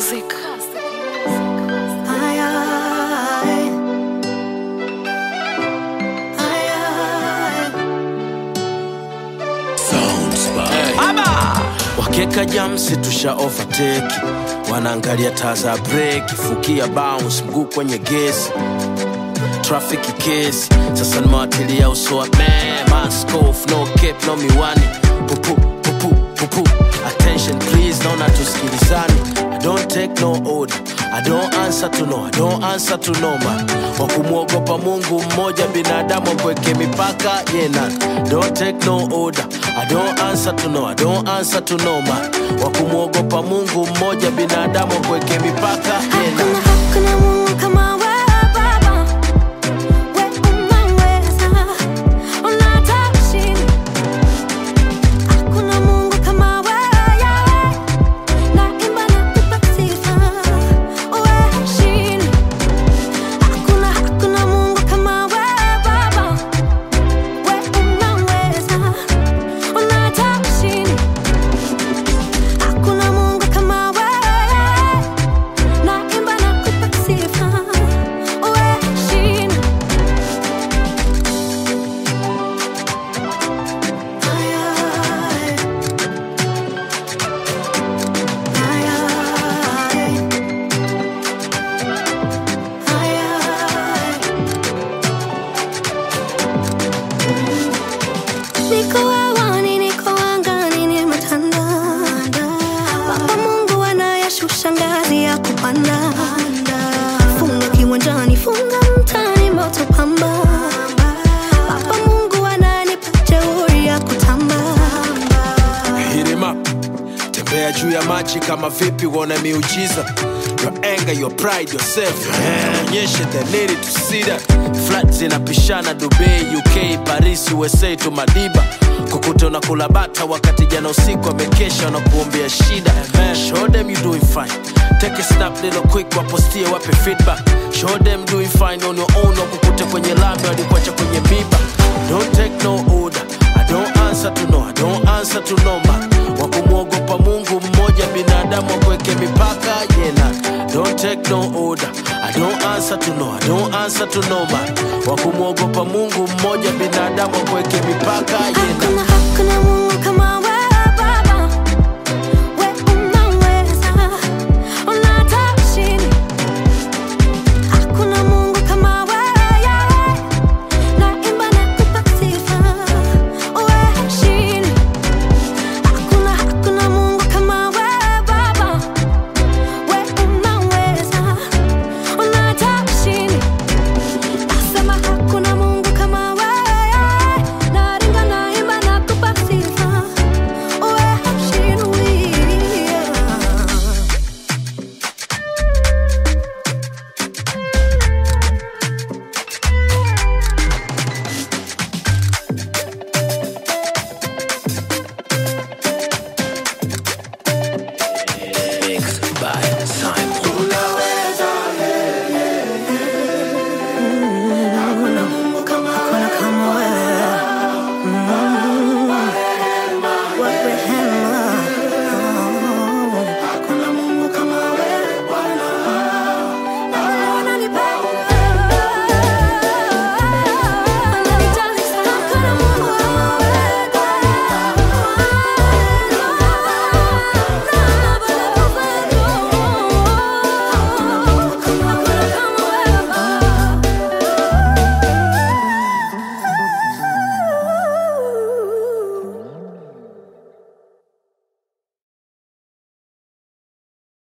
music. Ay, ay. Ay, ay. wakeka jamsi tusha overtake wanaangalia taa za breki fukia bounce mguu kwenye gesi trafiki kesi sasa nimewatilia uso wa man maskof no cap no miwani pupu pupu pupu attention please naona tusikilizani i don't take no order i don't answer to no i don't answer to no man wa kumwogopa mungu mmoja binadamu akweke mipaka yena don't take no order i don't answer to no i don't answer to no man wa kumwogopa mungu mmoja binadamu akweke mipaka yena Hakuna, hakuna Mungu kama wewe Baba. Wewe unaweza, unataka ushindi. Hakuna Mungu kama wewe, Yahweh. Naimba nakupa sifa, wewe ushindi. Hakuna, hakuna Mungu kama wewe Baba. Wewe unaweza, unataka ushindi. Hakuna Mungu kama wewe. Naimba nakupa sifa, wewe ushindi. Ay, ay. Ay, ay. Ay, ay. Niko hewani, niko angani, nimetanda. Baba Mungu anayeshusha ngazi ya kupanda. Funga kiwanjani, funga mtaani, moto pamba. Baba Mungu ananipa jeuri ya kutamba. Hit him up. tembea juu ya maji kama vipi uone miujiza your anger your pride yourself onyeshe the need to see that flat zinapishana dubai uk paris usa to madiba kukuta unakula bata wakati jana usiku amekesha na kuombea shida show them you doing fine take a snap little quick wapostie wape feedback show them doing fine on your own wakukute kwenye lami walikuacha kwenye miba don't take no order I don't answer to no, I don't answer to no man. Wa kumwogopa Mungu mmoja, binadamu akweke mipaka yena. Don't take no order. I don't answer to no, I don't answer to no man. Wa kumwogopa Mungu mmoja, binadamu akweke mipaka yena.